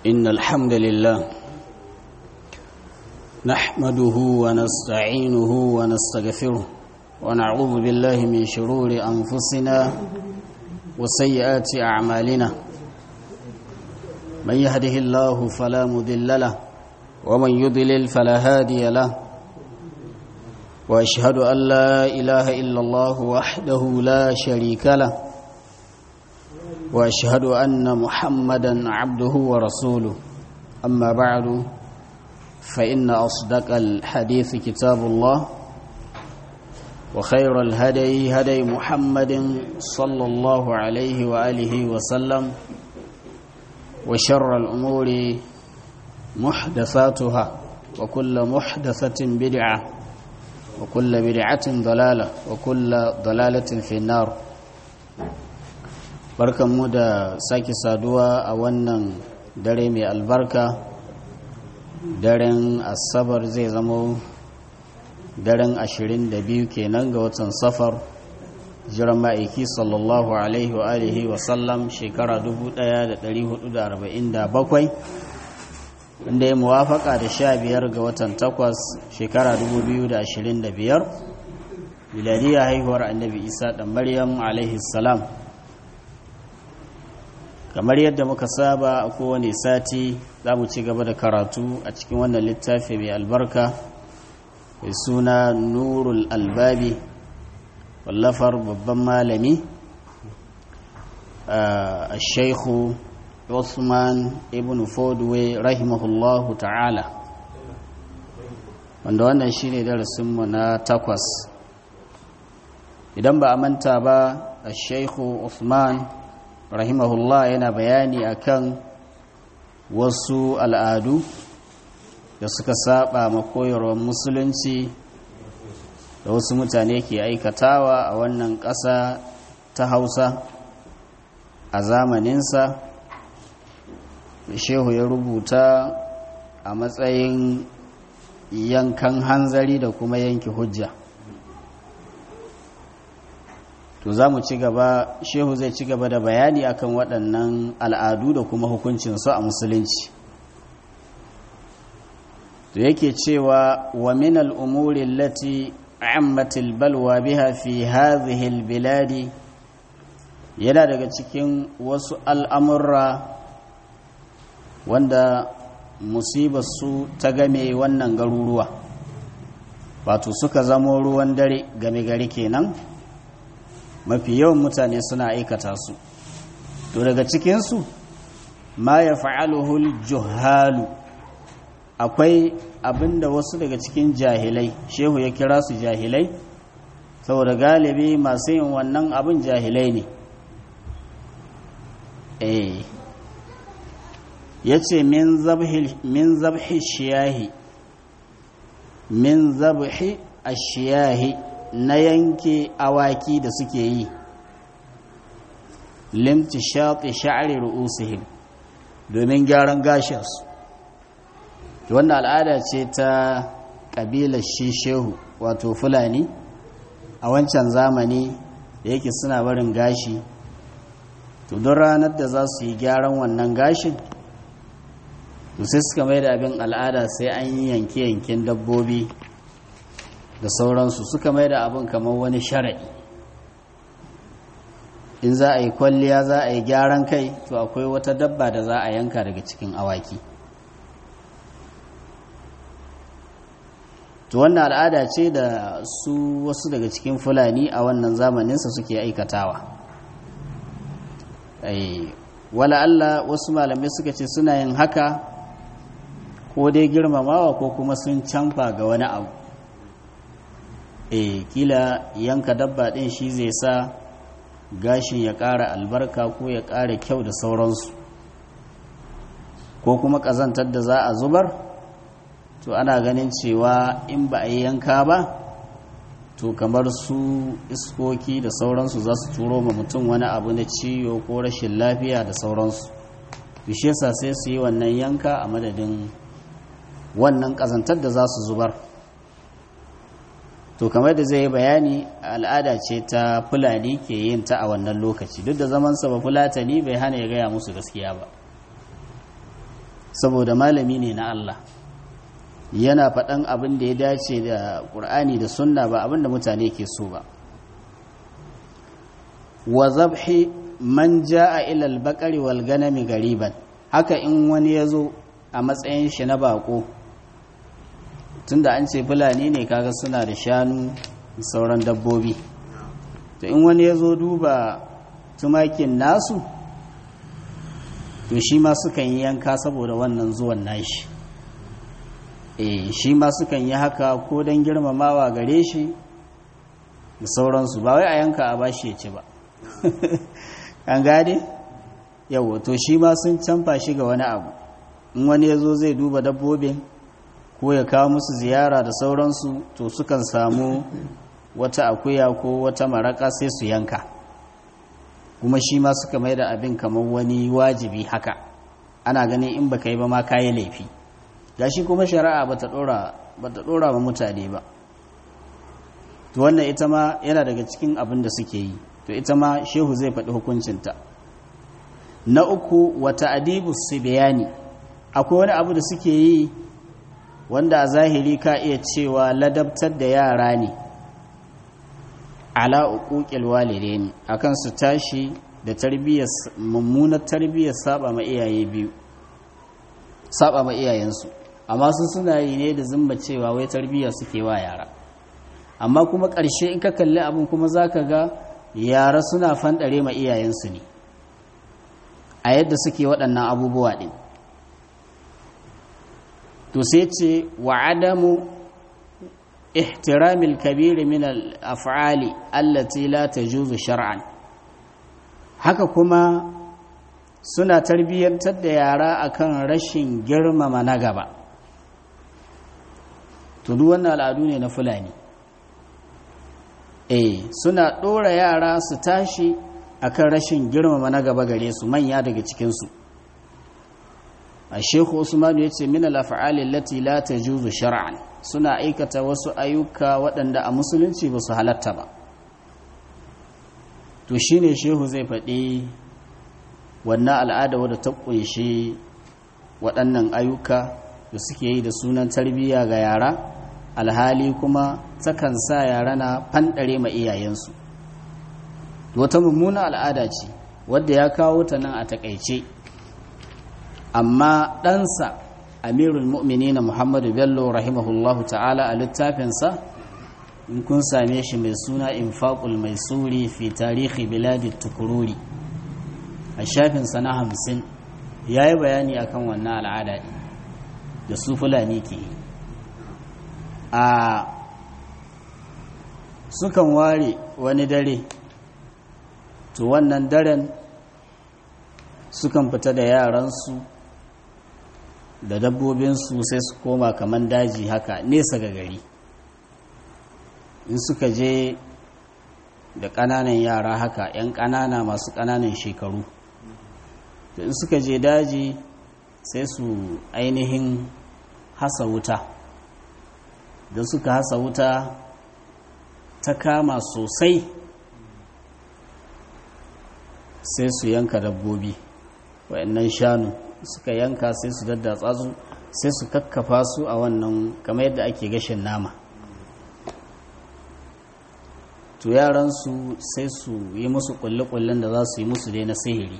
إن الحمد لله نحمده ونستعينه ونستغفره ونعوذ بالله من شرور أنفسنا وسيئات أعمالنا من يهده الله فلا مذل له ومن يضلل فلا هادي له وأشهد أن لا إله إلا الله وحده لا شريك له واشهد ان محمدا عبده ورسوله اما بعد فان اصدق الحديث كتاب الله وخير الهدي هدي محمد صلى الله عليه واله وسلم وشر الامور محدثاتها وكل محدثه بدعه وكل بدعه ضلاله وكل ضلاله في النار barkanmu da sake saduwa a wannan dare mai albarka daren asabar zai zama daren 22 kenan ga watan safar jiran ma'aiki sallallahu alaihi wa alihi wa sallam shekara 1447 inda ya muwafaka da 15 ga watan takwas shekara 2025 miladiyya haihuwar annabi isa da maryam alaihi salam kamar yadda muka saba a kowane sati za mu ci gaba da karatu a cikin wannan littafi mai albarka mai suna nurul albabi wallafar babban malami a shaikhu usman ibn fodwe rahimahullahu ta'ala wanda wannan shi ne darasinmu na takwas idan ba a manta ba a shaikhu usman rahimahullah yana bayani akan wasu al'adu da suka saba makoyarwar musulunci da wasu mutane ke aikatawa a wannan ƙasa ta hausa a zamaninsa da shehu ya rubuta a matsayin yankan hanzari da kuma yanki hujja to za mu ci gaba shehu zai ci gaba da bayani akan waɗannan al'adu da kuma hukuncinsu a musulunci to yake cewa wa min al'umuri lati ammatil balwa biha fi hadhihi biladi yana daga cikin wasu al'amurra wanda musibarsu ta game wannan garuruwa wato suka zamo ruwan dare game gari kenan mafi yawan mutane suna aikata su to daga cikinsu ma ya fa'aluhul juhalu akwai abinda wasu daga cikin jahilai shehu ya kira su jahilai saboda galibi masu yin wannan abin jahilai ne eh ya ce min zabhi shiyahi min zabhi ashiyahi na yanke awaki da suke yi limti shaƙi sha'ari ru'usihim domin gyaran gashinsu wannan al'ada ce ta ƙabilar shi shehu wato fulani a wancan zamani da yake suna barin gashi to don ranar da za su yi gyaran wannan gashin to sai suka mai da abin al'ada sai an yi yanke-yanken dabbobi da sauransu suka mai da abin kamar wani shara'i in za a yi kwalliya za a yi gyaran kai to akwai wata dabba da za a yanka daga cikin awaki to wannan al'ada ce da su wasu daga cikin fulani a wannan zamaninsa suke aikatawa wala Allah wasu malamai suka ce suna yin haka ko dai girmamawa ko kuma sun canfa ga wani abu e kila yanka dabba ɗin shi zai sa gashin ya ƙara albarka ko ya ƙara kyau da sauransu ko kuma ƙazantar da za a zubar to ana ganin cewa in ba a yi yanka ba to kamar su iskoki da sauransu za su turo ma mutum wani abu na ciwo ko rashin lafiya da sauransu bishesa sai su yi wannan yanka a madadin wannan ƙazantar da za su zubar to kamar da zai yi bayani al'ada ce ta fulani ke yin ta a wannan lokaci duk da zamansa ba fulatani bai hana ya gaya musu gaskiya ba saboda malami ne na Allah yana faɗan abin da ya dace da ƙur'ani da sunna ba abin da mutane ke so ba wa zabhi man ja'a ila al-baqari wal ganami gariban haka in wani ya zo a matsayin shi na bako tunda an ce fulani ne kaga suna da shanu da sauran dabbobi to in wani ya zo duba tumakin nasu to shi ma sukan yi yanka saboda wannan zuwan nashi e shi ma sukan yi haka ko don girmamawa gare shi da sauransu ba wai a yanka a bashi ya ci ba an gane yawo to shi ma sun canfa shi ga wani abu in wani ya zo zai duba dabbobin ko ya kawo musu ziyara da sauransu to sukan samu wata akuya ko wata maraka sai su yanka kuma shi ma suka mai da abin kamar wani wajibi haka ana ganin in baka yi ba ma kayi laifi gashi kuma shari'a bata dora bata dora wa mutane ba to wannan ita ma yana daga cikin abin da suke yi to ita ma shehu zai faɗi hukuncinta na uku wata adibu bayani akwai wani abu da suke yi wanda a zahiri ka iya cewa ladabtar da yara ne ala uquqil walidaini akan su tashi da tarbiyyar mummunar tarbiyyar saba ma iyaye biyu saba ma iyayensu amma su suna yi ne da zumba cewa wai tarbiyya suke wa yara amma kuma ƙarshe in ka kalli abin kuma zaka ga yara suna fanɗare ma iyayensu ne a yadda suke waɗannan abubuwa ɗin to sai ce wa adamu ihtiramil kabiri min al-af'ali allati la tajuzu shar'an haka kuma suna tarbiyyantar da yara akan rashin girmama na gaba to duk wannan al'adu ne na fulani eh suna ɗora yara su tashi akan rashin girmama na gaba gare su manya daga cikinsu a shekhu usmanu ya ce min al'afa'ali lati la ta juzu shar'an suna aikata wasu ayyuka waɗanda a musulunci ba su halatta ba to shi ne shehu zai faɗi wannan al'ada wadda ta ƙunshi waɗannan ayyuka da suke yi da sunan tarbiyya ga yara alhali kuma takan sa yara na fanɗare ma iyayensu wata mummuna al'ada ce wadda ya kawo ta nan a takaice amma ɗansa amirul mu'minina muhammadu bello rahimahullahu ta'ala a littafinsa in kun same shi mai suna infaqul mai suri fi tarihi biladi tukururi a shafinsa na hamsin ya yi bayani akan wannan al'ada da su fulani ke yi a sukan ware wani dare to wannan daren sukan fita da yaransu da dabbobinsu sai su koma kaman daji haka nesa ga gari in suka je da ƙananan yara haka 'yan ƙanana masu ƙananan shekaru in suka je daji sai su ainihin hasa wuta da suka hasa wuta ta kama sosai sai su yanka dabbobi wayannan shanu suka yanka sai su daddatsa su sai su kakkafa su a wannan kamar yadda ake gashin nama to yaransu sai su yi musu kulle-kullen da za su yi musu dai na sihiri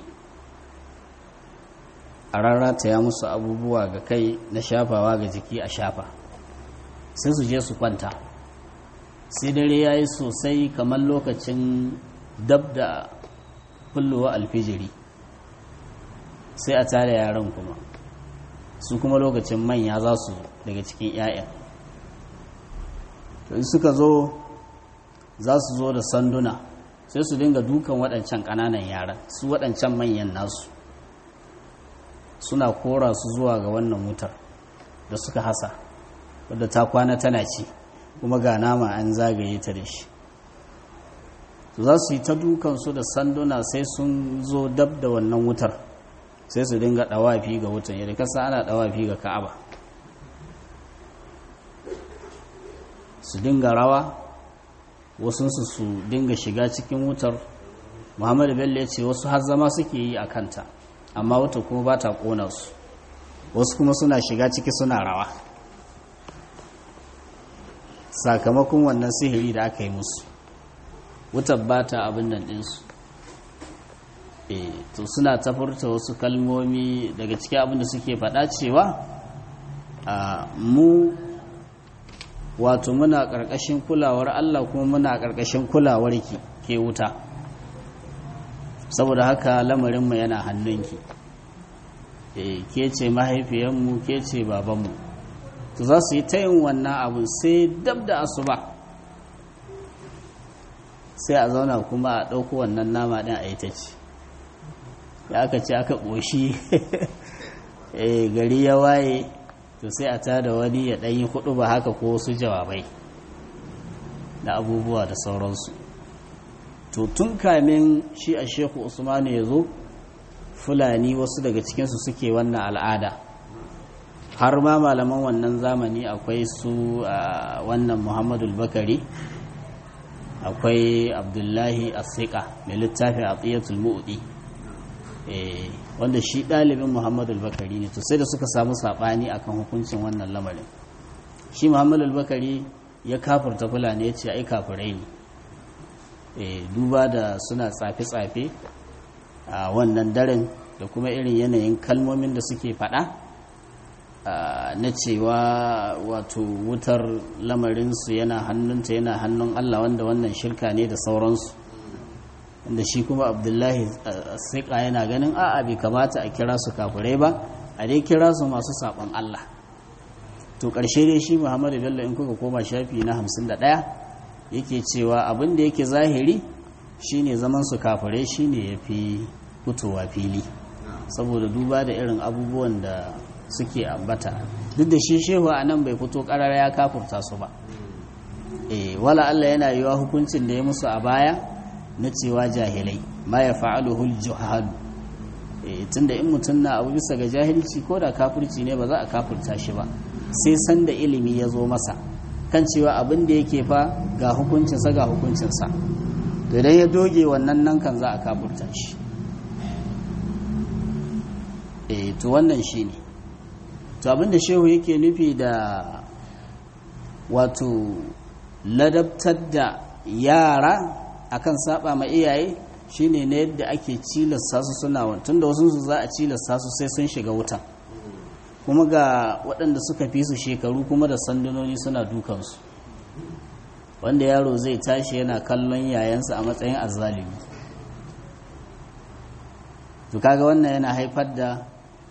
a rarrata ya musu abubuwa ga kai na shafawa ga jiki a shafa sai su je su kwanta sai dare ya yi sosai kamar lokacin dab da kullowa alfijiri sai a tare yaran kuma su kuma lokacin manya za su daga cikin 'ya'ya to in suka zo za su zo da sanduna sai su dinga dukan waɗancan ƙananan yaran su waɗancan manyan nasu suna kora su zuwa ga wannan wutar da suka hasa wadda ta kwana tana ci kuma ga nama an zagaye ta da shi za su yi ta dukansu da sanduna sai sun zo dab da wannan wutar sai su dinga ɗawafi ga wutan yadda kasa ana ɗawafi ga ka'aba su dinga rawa wasunsu su dinga shiga cikin wutar muhammadu bello ya ce wasu har zama suke yi a kanta amma wata kuma ba ta ƙona su wasu kuma suna shiga ciki suna rawa sakamakon wannan sihiri da aka yi musu wutar ba ta abin nan ɗinsu e to suna tafurta wasu kalmomi daga cikin abin da suke faɗa cewa a mu wato muna ƙarƙashin kulawar Allah kuma muna ƙarƙashin kulawar ki ke wuta saboda haka lamarinmu yana hannunki e ke ce mahaifiyanmu ke ce babanmu to za su yi ta yin wannan abun sai dab da asuba sai a zauna kuma a ɗauko wannan nama ɗin a yi ta ci ya aka ce aka ƙoshi gari ya waye to sai a tada wani ya ɗanyi hudu ba haka ko wasu jawabai na abubuwa da sauransu to tun kamin shi a sheku usmanu ya zo fulani wasu daga cikinsu suke wannan al'ada har ma malaman wannan zamani akwai su a wannan muhammadu bakari akwai abdullahi asika mai littafi a tsiyatul mu'udi wanda shi ɗalibin muhammadu bakari ne to sai da suka samu saɓani akan hukuncin wannan lamarin shi muhammadu bakari ya kafurta fulani ya ce ai kafirai ne duba da suna tsafe-tsafe a wannan daren da kuma irin yanayin kalmomin da suke faɗa na cewa wato wutar lamarinsu yana hannunta yana hannun Allah wanda wannan shirka ne da sauransu wanda shi kuma abdullahi siƙa yana ganin a'a bai kamata a kira su kafirai ba a dai kira su masu saɓon Allah to ƙarshe dai shi muhammadu bello in kuka koma shafi na hamsin da ɗaya yake cewa abin da yake zahiri shine zaman su kafirai shine ya fi fitowa fili saboda duba da irin abubuwan da suke ambata duk da shi shehu a nan bai fito karara ya kafurta su ba e wala Allah yana yiwa hukuncin da ya musu a baya na cewa jahilai ma ya fa'aluhul juhal e tunda in mutum na abu bisa ga jahilci ko da kafurci ne ba za a kafurta shi ba sai san da ilimi ya zo masa kan cewa abin da yake fa ga hukuncinsa ga hukuncinsa to idan ya doge wannan nan kan za a kafurta shi e to wannan shi ne to abinda shehu yake nufi da wato ladabtar da yara akan saba ma iyaye shine na yadda ake cilasta su suna tun da wasu za a cilasta su sai sun shiga wutan kuma ga waɗanda suka fi su shekaru kuma da sandunoni suna dukansu wanda yaro zai tashi yana kallon yayansa a matsayin azzalimi to kaga wannan yana haifar da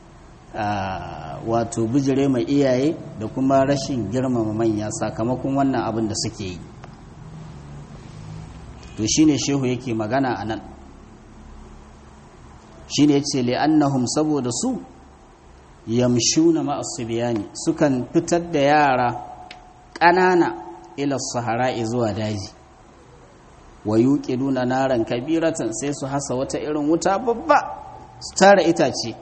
wato bijire mai iyaye da kuma rashin girmama manya sakamakon wannan abin da suke yi to shine shehu yake magana a nan shine yace li'annahum saboda su yamshuna ma'asubiyani sukan fitar da yara ƙanana ila sahara'i zuwa daji wa yuqiduna naran kabiratan sai su hasa wata irin wuta babba su tara itace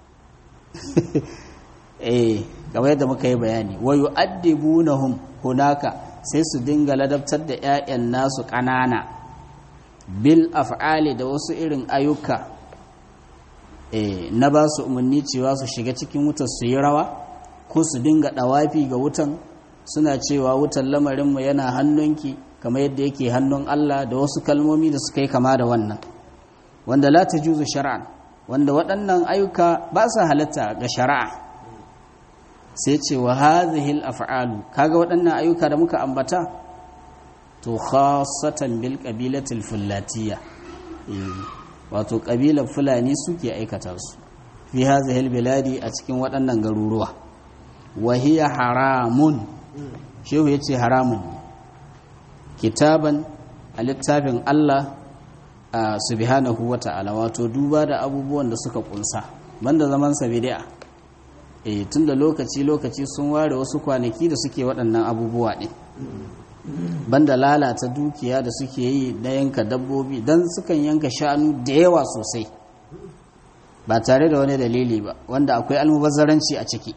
eh kamar yadda muka yi bayani wa yu'addibunahum hunaka sai su dinga ladabtar da 'ya'yan nasu ƙanana bil af'ali da wasu irin ayyuka eh na ba su umarni cewa su shiga cikin wutar su yi rawa ko su dinga dawafi ga wutan suna cewa wutan lamarinmu yana hannunki kamar yadda yake hannun Allah da wasu kalmomi da suka yi kama da wannan wanda la tajuzu shar'an wanda waɗannan ayyuka ba su halatta ga shari'a sai ce wa hadhihi al-af'alu kaga waɗannan ayyuka da muka ambata to khassatan bil qabilatil fullatiyya wato kabilar fulani suke aikata su fi hadhihi al-biladi a cikin waɗannan garuruwa wa hiya haramun shehu yace haramun kitaban a littafin Allah subhanahu wa ta'ala wato duba da abubuwan da suka kunsa banda zaman sa bid'a eh tunda lokaci lokaci sun ware wasu kwanaki da suke waɗannan abubuwa ne banda lalata dukiya da suke yi na yanka dabbobi dan sukan yanka shanu da yawa sosai ba tare da wani dalili ba wanda akwai almubazzaranci a ciki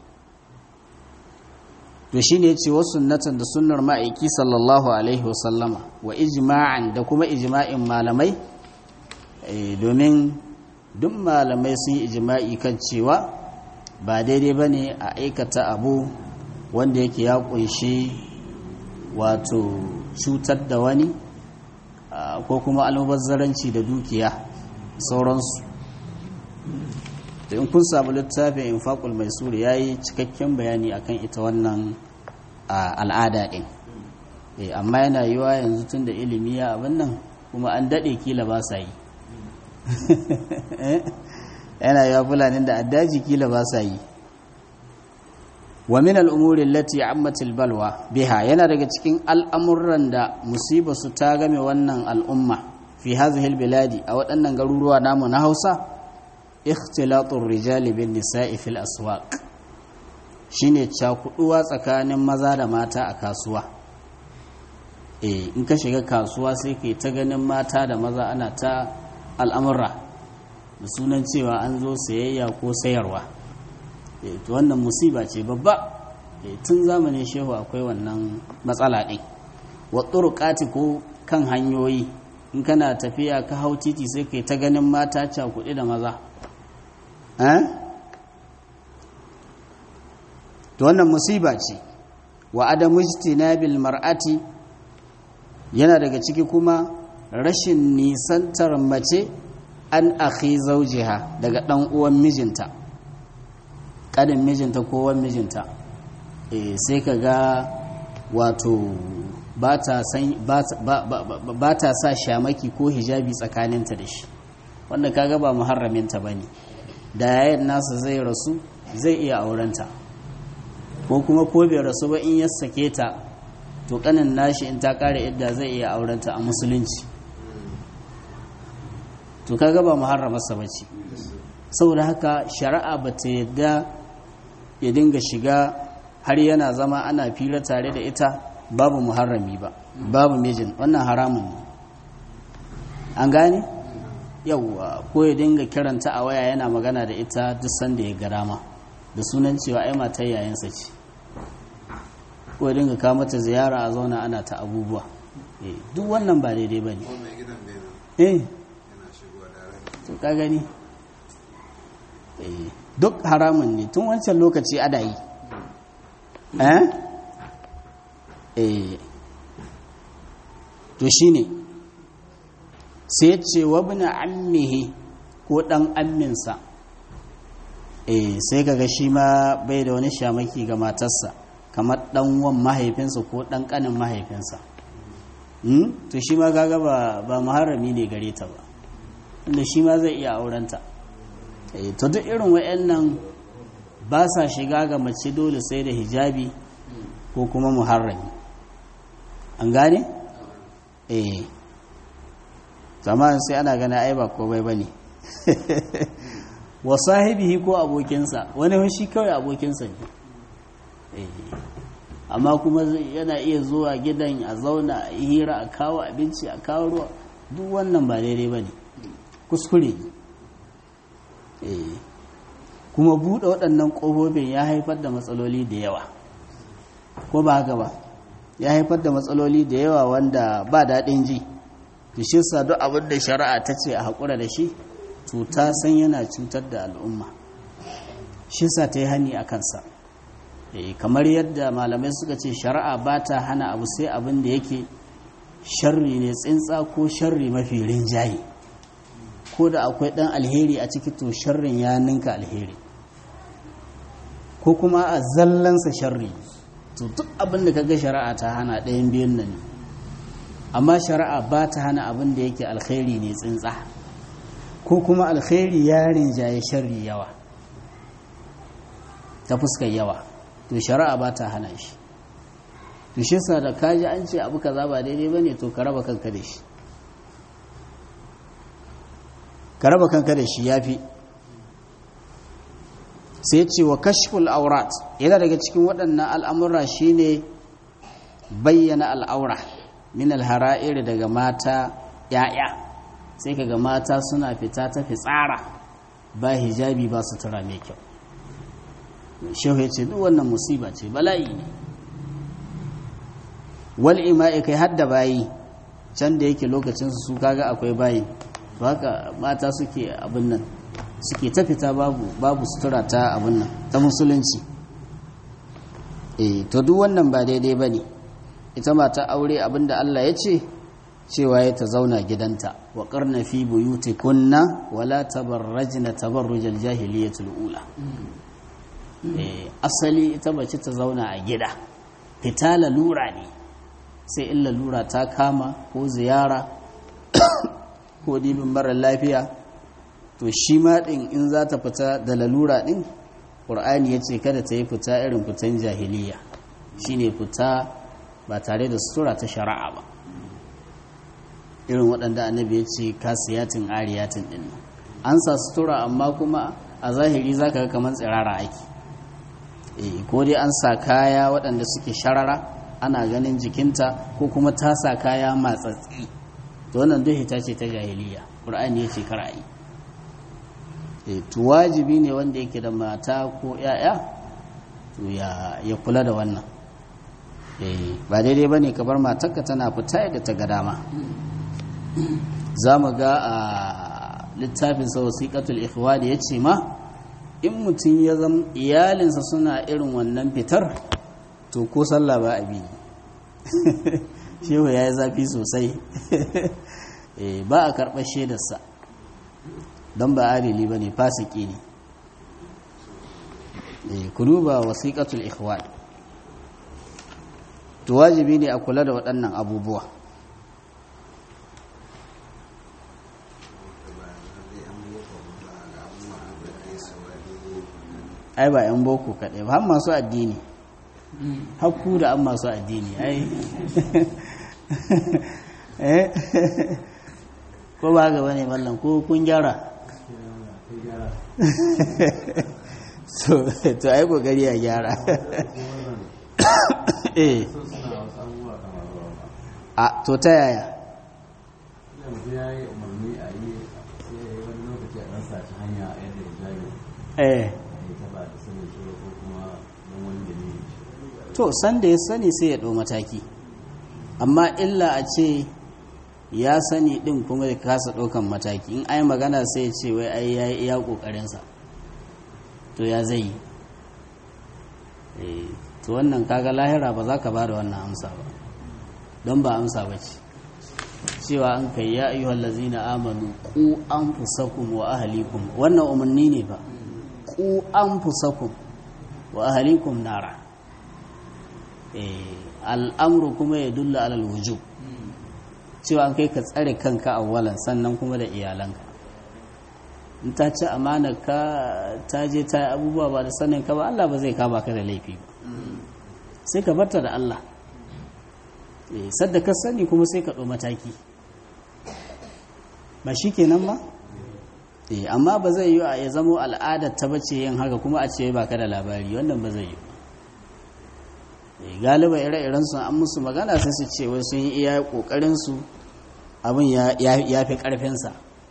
to shine yace wasu sunnatan da sunnar ma'aiki sallallahu alaihi wasallama wa ijma'an da kuma ijma'in malamai domin duk malamai sun yi ijma'i kan cewa ba daidai ba ne a aikata abu wanda yake ya kunshi wato cutar da wani ko kuma almubazzaranci da dukiya sauransu da in kun samu littafin infaqul mai suri ya yi cikakken bayani akan ita wannan al'ada ɗin amma yana yiwa yanzu tun da ilimi ya abin nan kuma an daɗe kila ba sa yi yana yiwa fulanin da addaji kila ba sa yi wa min al'umuri lati ammatil balwa biha yana daga cikin al'amuran da musiba su ta game wannan al'umma fi hazihil biladi a waɗannan garuruwa namu na hausa ikhtilatun rijali bin nisa'i fil aswaq shine cakuduwa tsakanin maza da mata a kasuwa eh in ka shiga kasuwa sai kai ta ganin mata da maza ana ta al'amurra da sunan cewa an zo sayayya ko sayarwa to wannan musiba ce babba tun zamanin shehu akwai wannan matsala ɗin wa turuqati ko kan hanyoyi in kana tafiya ka hau titi sai kai ta ganin mata cakuɗe da maza to wannan musiba ce wa adamu ijtinabil mar'ati yana daga ciki kuma rashin nisantar mace an akhi zawjiha daga dan uwan mijinta kadin mijinta ko wan mijinta eh sai kaga wato ba ta sa shamaki ko hijabi tsakaninta da shi wanda kaga ba muharraminta bane da yayin nasa zai rasu zai iya aurenta ko kuma ko bai rasu ba in ya sake ta to kanin nashi in ta kare idda zai iya aurenta a musulunci to kaga ba muharramarsa ba ce saboda haka shari'a ba ta yadda ya dinga shiga har yana zama ana fira tare da ita babu muharrami ba babu mijin wannan haramun ne an gane yauwa ko ya dinga kiranta a waya yana magana da ita duk sanda ya ga dama da sunan cewa ai matar yayansa ce ko ya dinga kawo mata ziyara a zauna ana ta abubuwa duk wannan ba daidai ba ne eh to ka gani duk haramun ne tun wancan lokaci ada yi eh eh to shine sai ce wa bin ammihi ko dan amminsa eh sai kaga shi ma bai da wani shamaki ga matarsa kamar dan wan mahaifinsa ko dan kanin mahaifinsa hmm? to shi ma kaga ba ba muharrami ne gare ta ba inda shi ma zai iya aurenta eh to duk irin wayannan ba sa shiga ga mace dole sai da hijabi ko kuma muharrami an gane eh zamanin sai ana gana ai ba komai ba ne wa sahibihi ko abokinsa wani shi kawai abokinsa ne amma kuma yana iya zuwa gidan a zauna a hira a kawo abinci a kawo ruwa duk wannan ba daidai ba ne kuskure ne kuma buɗe waɗannan ƙofofin ya haifar da matsaloli da yawa ko ba haka ba ya haifar da matsaloli da yawa wanda ba daɗin ji to shi sa duk abin da shari'a ta ce a haƙura da shi cuta san yana cutar da al'umma shi sa ta yi hani a kansa kamar yadda malamai suka ce shari'a ba ta hana abu sai abin da yake sharri ne tsintsa ko sharri mafi rinjaye ko da akwai ɗan alheri a ciki to sharrin ya ninka alheri ko kuma a zallansa sharri to duk abin da kaga shari'a ta hana ɗayan biyun nan ne amma shari'a ba ta hana abin da yake alkhairi ne tsintsa ko kuma alkhairi ya rinjaye sharri yawa ta fuskar yawa to shari'a ba ta hana shi to shi sa da kaji an ce abu kaza ba daidai bane to ka raba kanka da shi ka raba kanka da shi yafi sai ce wa kashful aurat yana daga cikin waɗannan al'amura shine bayyana al'aura min alhara'ir daga mata ya'ya sai kaga mata suna fita ta fitsara ba hijabi ba su tura mai kyau shehu ya ce duk wannan musiba ce bala'i ne wal ima'i kai hadda bayi can da yake lokacin su kaga akwai bayi haka mata suke abin nan suke ta fita babu babu sutura ta abin nan ta musulunci eh to duk wannan ba daidai ba ne ita mata aure abinda Allah ya ce cewa ya ta zauna gidanta wa karna fi buyutikunna wala tabarrajna tabarrujal jahiliyatul ula eh asali ita bace ta zauna a gida fita lalura ne sai in lalura ta kama ko ziyara ko dibin mara lafiya to shi ma din in za ta fita da lalura din ƙur'ani ya ce kada ta yi fita irin fitan jahiliya shine fita ba tare da sutura ta shari'a ba irin waɗanda annabi ya ce kasiyatin ariyatin ɗin an sa sutura amma kuma a zahiri za ka ga kamar tsirara ake ko dai an sa kaya waɗanda suke sharara ana ganin jikinta ko kuma ta sa kaya matsatsi to wannan duk hita ce ta jahiliya ƙur'ani ya ce kar a yi to wajibi ne wanda yake da mata ko 'ya'ya to ya kula da wannan ba daidai ba ne ka bar matarka tana fita yadda ta ga dama za mu ga a littafin sa wasiƙatul ikhwa da ya ce ma in mutum ya zama iyalinsa suna irin wannan fitar to ko sallah ba a bi shehu ya yi zafi sosai ba a karɓar shaidarsa don ba adili ba ne fasiki ne ku duba wasiƙatul ikhwan to wajibi ne a kula da waɗannan abubuwa ai ba 'yan boko kaɗai ba har masu addini hakku da an masu addini ai ko ba gaba ne mallam ko kun gyara so to ai kokari a gyara eh a to ta yaya eh to sanda ya sani sai ya ɗau mataki amma illa a ce ya sani ɗin kuma ya kasa ɗaukan mataki in ai magana sai ya ce wai ai ya yi iya ƙoƙarinsa to ya zai yi to wannan kaga lahira ba za ka ba da wannan amsa ba don ba amsa ba ce cewa an kai ya ayyuhal lazina amanu ku anfusakum wa ahlikum wannan umarni ne ba ku anfusakum wa ahlikum nara al'amru kuma ya dulla alal wujub cewa an kai ka tsare kanka awwalan sannan kuma da iyalanka in ta ci amana ka ta je ta yi abubuwa ba da sanin ka ba Allah ba zai kama ka da laifi ba sai ka barta da Allah sadda ka sani kuma sai ka ɗo mataki ba shi kenan ba amma ba zai yi ya zamo al'adar ta bace yin haka kuma a ce ba ka da labari wannan ba zai yi galiba ire-iren su an musu magana sai su ce wai sun yi iya kokarin su abin ya fi karfinsa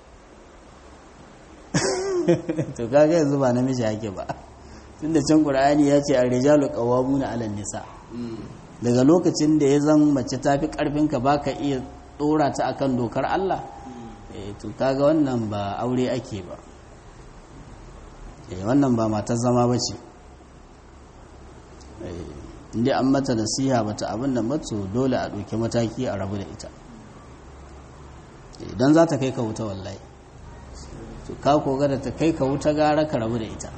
to kaga yanzu ba namiji yake ba tunda can qur'ani ya ce ar-rijalu qawwamuna 'alan nisa daga lokacin da ya zan mace ta fi karfinka baka iya dora ta akan dokar Allah to kaga wannan ba aure ake ba wannan ba matar zama bace inda an mata nasiha bata abin da matso dole a ɗauki mataki a rabu da ita idan za ta kai ka wuta wallahi to ka koga da ta kai ka wuta gara ka rabu da ita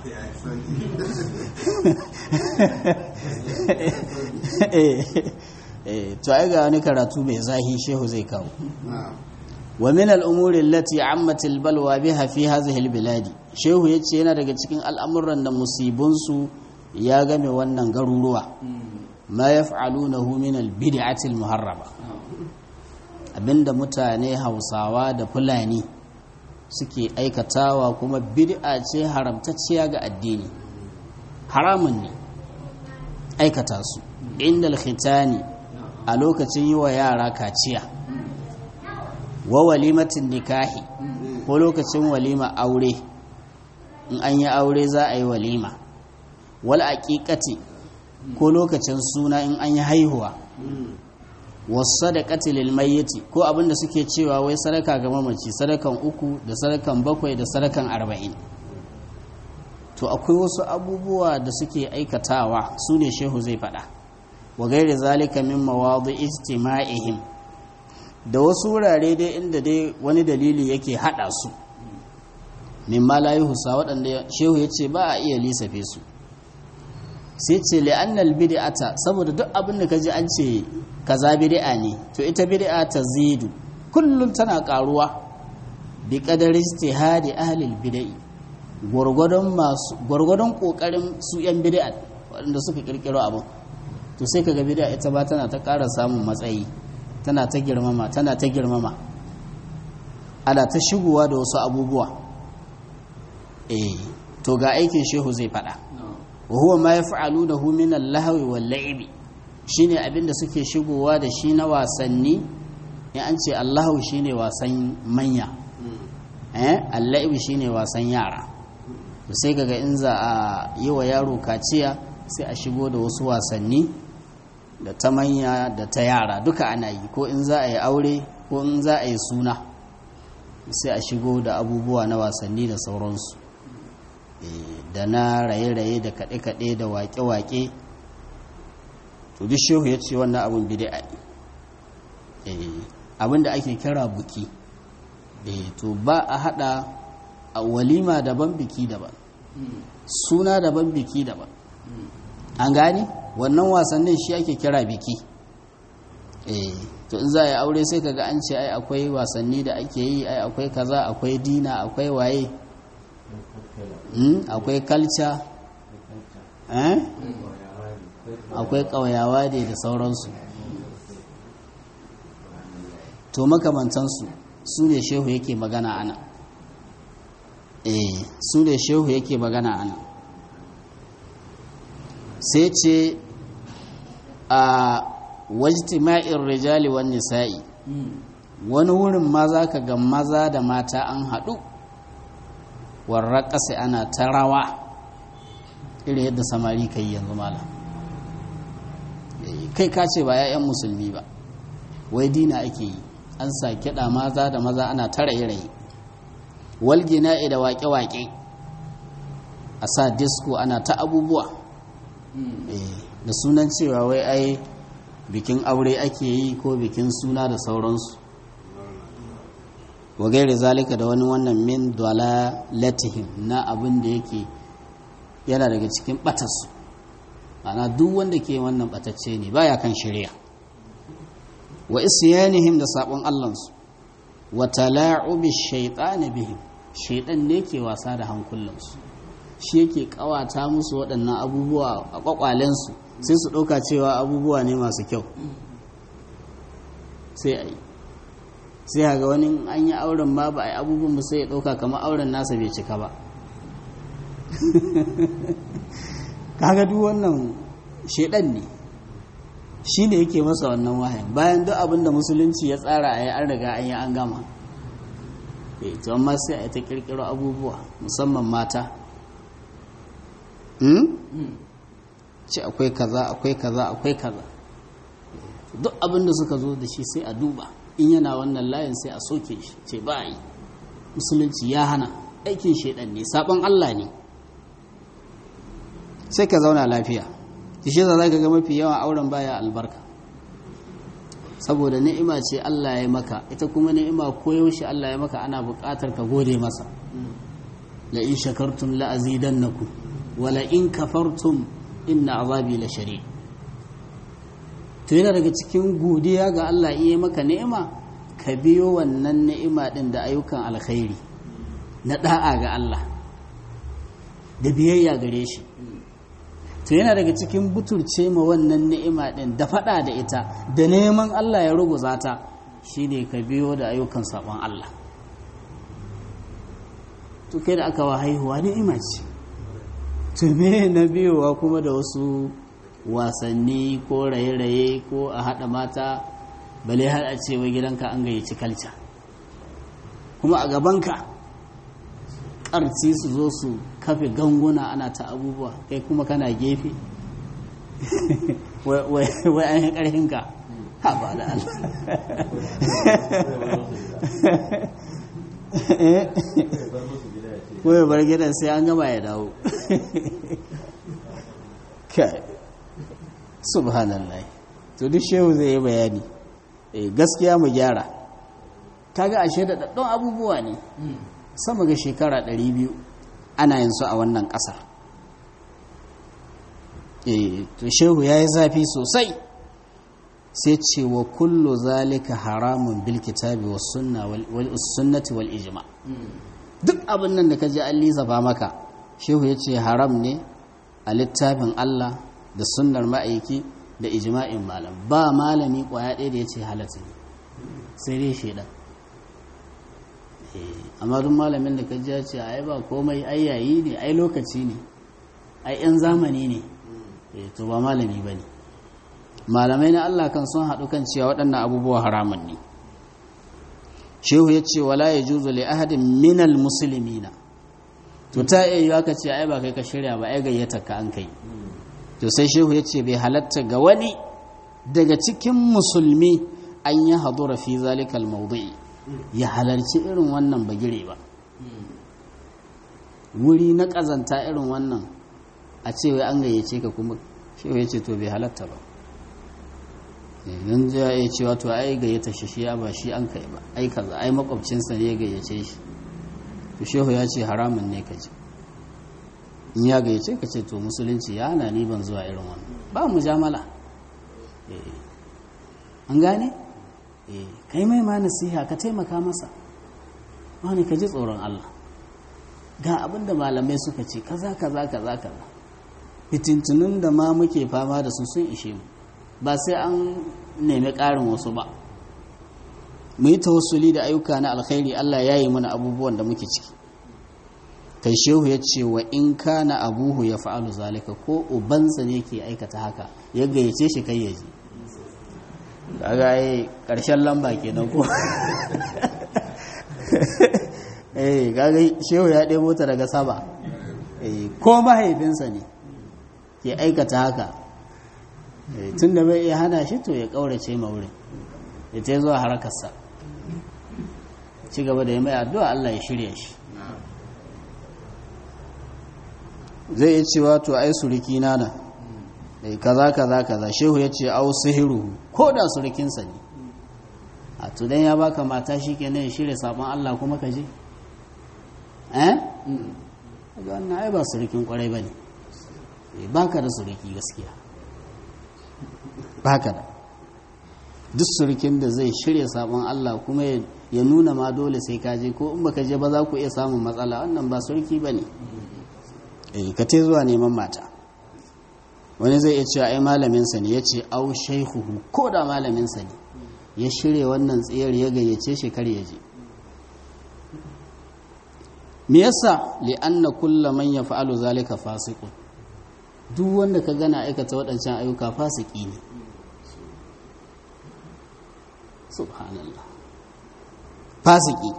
to ai ga wani karatu mai zahi shehu zai kawo wa min al'umuri allati ammat balwa biha fi hadhihi albiladi shehu yace yana daga cikin al'amuran da musibunsu ya game wannan garuruwa ma yaf'alunahu min albid'ati almuharrama abinda mutane Hausawa da Fulani suke aikatawa kuma bid'a ce haramtacciya ga addini haramun ne aikata su inda alkhitani a lokacin yi wa yara kaciya wa walimatin nikahi ko lokacin walima aure in an yi aure za a yi walima wal aqiqati ko lokacin suna in an yi haihuwa was sadaqati lil mayyiti ko abinda suke cewa wai sadaka ga mamaci sadakan uku da sadakan bakwai da sadakan arba'in to akwai wasu abubuwa da suke aikatawa su ne shehu zai faɗa wa gairi zalika min mawadu ijtima'ihim da wasu wurare dai inda dai wani dalili yake haɗa su min ma la yuhsa waɗanda shehu ya ce ba a iya lissafe su sai ce li'annal bid'ata saboda duk abin da kaji an ce kaza bid'a ne to ita bid'a ta zidu kullum tana karuwa bi qadari ijtihadi ahli al-bid'i gurgudun masu gurgudun kokarin su yan bid'a waɗanda suka kirkiro abin to sai kaga bid'a ita ba tana ta ƙara samun matsayi tana ta girmama tana ta girmama ana ta shigowa da wasu abubuwa eh to ga aikin shehu zai faɗa wa huwa ma yaf'alunahu min al-lahwi wal-la'ibi shine abinda suke shigowa da shi na wasanni in an ce Allahu shine wasan manya eh al-la'ibi shine wasan yara to sai kaga in za a yi wa yaro kaciya sai a shigo da wasu wasanni da ta manya da ta yara duka ana yi ko in za a yi aure ko in za a yi suna sai a shigo da abubuwa na wasanni da sauransu da na raye-raye da kaɗe-kaɗe da waƙe-waƙe to duk shehu ya ce wannan abin bid'a abin da ake kira buki to ba a haɗa a walima daban biki daban suna daban biki daban an gane wannan wasannin shi ake kira biki to in za a yi aure sai kaga an ce ai akwai wasanni da ake yi ai akwai kaza akwai dina akwai waye akwai kalca akwai ƙauyawa da da sauransu to makamantansu su ne shehu yake magana ana eh su ne shehu yake magana ana sai ce a wajtima'in rijali wan nisa'i wani wurin ma za ka ga maza da mata an haɗu warra ƙasa ana ta rawa irin yadda samari ka yi yanzu mala kai ka ce ba 'ya'yan musulmi ba wai dina ake yi an sa kiɗa maza da maza ana ta raye-raye walgina da waƙe-waƙe a sa disko ana ta abubuwa da sunan cewa wai ai bikin aure ake yi ko bikin suna da sauransu wa gairi zalika da wani wannan min dalalatihim na abin da yake yana daga cikin batarsu ana duk wanda ke wannan batacce ne baya kan shari'a wa isyanihim da sabon allansu wa tala'ubi shaytan bihim shaytan ne ke wasa da hankulansu shi yake kawata musu waɗannan abubuwa a kwakwalensu sai su ɗauka cewa abubuwa ne masu kyau sai a yi sai ga wani an yi auren ma ba a yi abubuwan ba sai ya ɗauka kamar auren nasa bai cika ba kaga duk wannan shaidan ne shi ne yake masa wannan wahayin bayan duk abin da musulunci ya tsara a yi an riga an yi an gama to amma sai a yi ta kirkiro abubuwa musamman mata ce akwai kaza akwai kaza akwai kaza duk abin da suka zo da shi sai a duba in yana wannan layin sai a soke shi ce ba yi musulunci ya hana aikin shaidan ne sabon Allah ne sai ka zauna lafiya shi za ka ga mafi yawan auren baya albarka saboda ni'ima ce Allah ya maka ita kuma ni'ima koyaushe Allah ya maka ana buƙatar ka gode masa la in shakartum la azidannakum wa la in kafartum inna azabi la shari to yana daga cikin godiya ga Allah iya maka ni'ima ka biyo wannan ni'ima din da ayyukan alkhairi na da'a ga Allah da biyayya gare shi to yana daga cikin buturce ma wannan ni'ima din da fada da ita da neman Allah ya ruguza ta shine ka biyo da ayyukan sabon Allah to kai da aka wa haihuwa ni'ima ce to me na biyowa kuma da wasu wasanni ko raye-raye ko a haɗa mata bale har a ce wai gidanka an gayyaci kalca kuma a gabanka ƙarci su zo su kafe ganguna ana ta abubuwa kai kuma kana gefe wai an yi ƙarfinka ha ba da Allah ko ya bar gidan sai an gama ya dawo kai subhanallah to duk shehu zai yi bayani eh gaskiya mu gyara kaga ashe da daddon abubuwa ne sama ga shekara 200 ana yin su a wannan ƙasar eh to shehu yayi zafi sosai sai ce wa kullu zalika haramun bil kitabi was sunna wal sunnati wal ijma duk abin nan da ka ji an lissafa maka shehu ya ce haram ne a littafin Allah da sunnar ma'aiki da ijma'in malam ba malami kwaya ɗaya da ya ce halatta ne sai dai shaidan amma duk malamin da ka ji ya ce ai ba komai ai yayi ne ai lokaci ne ai yan zamani ne to ba malami ba ne malamai na Allah kan sun haɗu kan cewa waɗannan abubuwa haramun ne shehu ya ce wala ya juzo li ahadin minal musulmina to ta iya yi aka ce ai ba kai ka shirya ba ai gayyata ka an kai to sai shehu ya ce bai halatta ga wani daga cikin musulmi an yi hadura fi zalikal maudu'i ya halarci irin wannan bagire ba wuri na ƙazanta irin wannan a ce wai an gayyace ka kuma shehu ya ce to bai halatta ba yanzu ya iya cewa to ai gayyata shi shi ba shi an kai ba ai kaza ai makwabcinsa ne ya gayyace shi to shehu ya ce haramun ne ka ce in ya gayyace ka ce to musulunci ya hana ni ban zuwa irin wannan ba mujamala an gane kai mai ma nasiha ka taimaka masa wani ka ji tsoron Allah ga abin da malamai suka ce kaza kaza kaza kaza fitintunun da ma muke fama da su sun ishe mu ba sai an nemi ƙarin wasu ba mu yi tawassuli da ayyuka na alkhairi Allah ya yi mana abubuwan da muke ciki kai shehu ya ce wa in kana abuhu ya fa'alu zalika ko ubansa ne ke aikata haka ya gayyace shi kai ya je kaga ai karshen lamba kenan ko eh kaga shehu ya ɗebo ta daga sama eh ko mahaifinsa ne ke aikata haka tun da bai iya hana shi to ya kaurace ma wurin ya ta zuwa harakarsa ci gaba da ya mai addu'a Allah ya shirya shi zai yi cewa to ai suriki nana da kaza kaza kaza shehu ya ce au sihiru ko da surikinsa ne a tudan ya baka mata shi kenan ya shirya sabon Allah kuma ka je eh ga wannan ai ba surikin kwarai bane baka da suriki gaskiya baka da duk surukin da zai shirya sabon Allah kuma ya nuna ma dole sai ka je ko in baka je ba za ku iya samun matsala wannan ba surki ba ne eh ka te zuwa neman mata wani zai iya cewa ai malaminsa ne ya ce au shaihuhu ko da malaminsa ne ya shirya wannan tsayar ya gayyace shi kar ya je me yasa li'anna kullu man yaf'alu zalika fasiqun duk wanda ka gana aikata waɗancan ayyuka fasiki ne subhanallah fasiki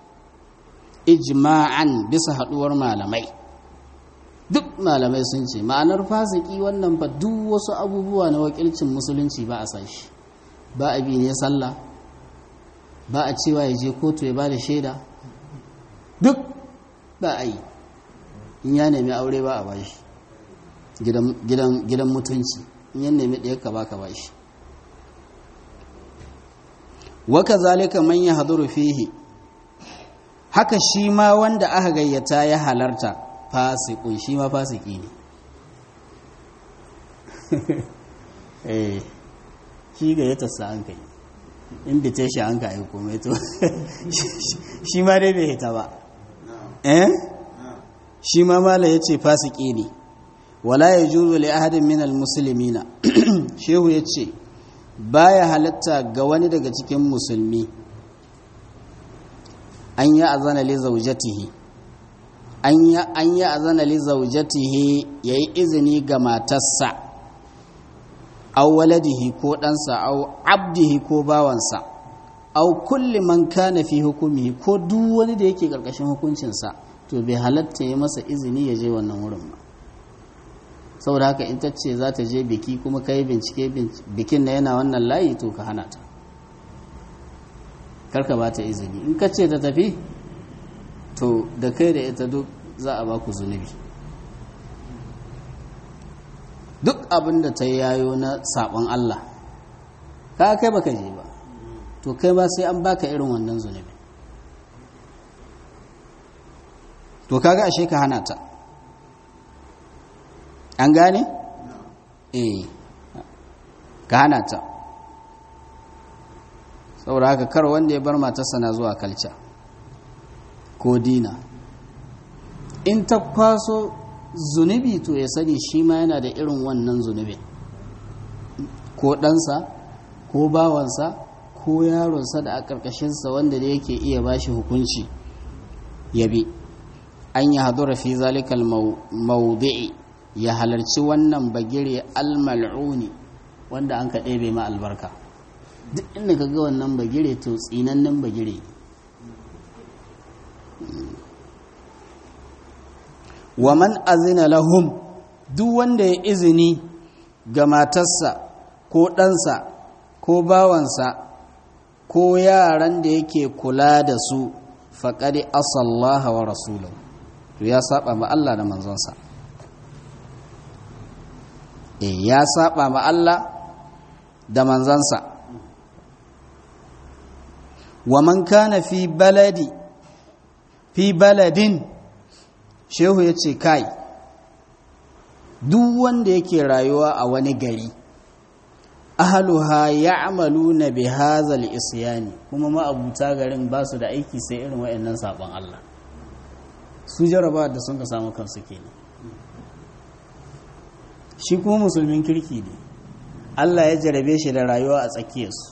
ijma'an bisa haɗuwar malamai duk malamai sun ce ma'anar fasiki wannan fa duk wasu abubuwa na wakilcin musulunci ba a san shi ba a bi ne sallah ba a cewa ya je kotu ya ba da shaida duk ba a yi in ya nemi aure ba a ba shi gidan mutunci in ya nemi ɗaya ka ba ka ba shi waka zalika man ya haduru fihi haka shi ma wanda aka gayyata ya halarta fasikun shi ma fasiki ne eh shi gayyata sa an kai invitation an ka aiko mai to shi ma dai bai hita ba eh shi ma mala yace fasiki ne wala yajuzu li ahadin min almuslimina shehu yace baya halatta ga wani daga cikin musulmi an yi azana li zaujatihi an yi azana li zaujatihi yayi izini ga matarsa aw waladihi ko ɗansa aw abdihi ko bawansa aw kulli man kana fi hukumihi ko duk wani da yake ƙarƙashin hukuncinsa to bai halatta ya masa izini ya je wannan wurin ba saboda haka in ta ce za ta je biki kuma ka yi bincike bikin na yana wannan layi to ka hana ta karka ba ta izini in ka ce ta tafi to da kai da ita duk za a baku zunubi duk abin da ta yayo na sabon Allah ka kai baka je ba to kai ba sai an baka irin wannan zunubi to kaga ashe ka hana ta an gane? eh ka hana ta saboda haka kar wanda ya bar matarsa na zuwa kalca ko dina in ta kwaso zunubi to ya sani shi ma yana da irin wannan zunubi ko ɗansa ko bawansa ko yaronsa da a ƙarƙashinsa wanda da yake iya bashi hukunci ya bi an yi hadura fi zalikal maudu'i ya halarci wannan bagire almal'uni wanda an ka ɗebe ma albarka duk inda ka ga wannan bagire to tsinannen bagire wa man azina lahum duk wanda ya izini ga matarsa ko ɗansa ko bawansa ko yaran da yake kula da su faƙari asallaha wa rasulahu to ya saba ma Allah da manzonsa e ya saba ma Allah da manzansa wa man kana fi baladi fi baladin shehu ya ce kai duk wanda yake rayuwa a wani gari ahaluha ya'maluna bi hazal isyani kuma ma'abuta garin ba su da aiki sai irin wayannan sabon Allah su jaraba da sun ka samu kansu kenan shi kuma musulmin kirki ne Allah ya jarabe shi da rayuwa a tsakiyarsu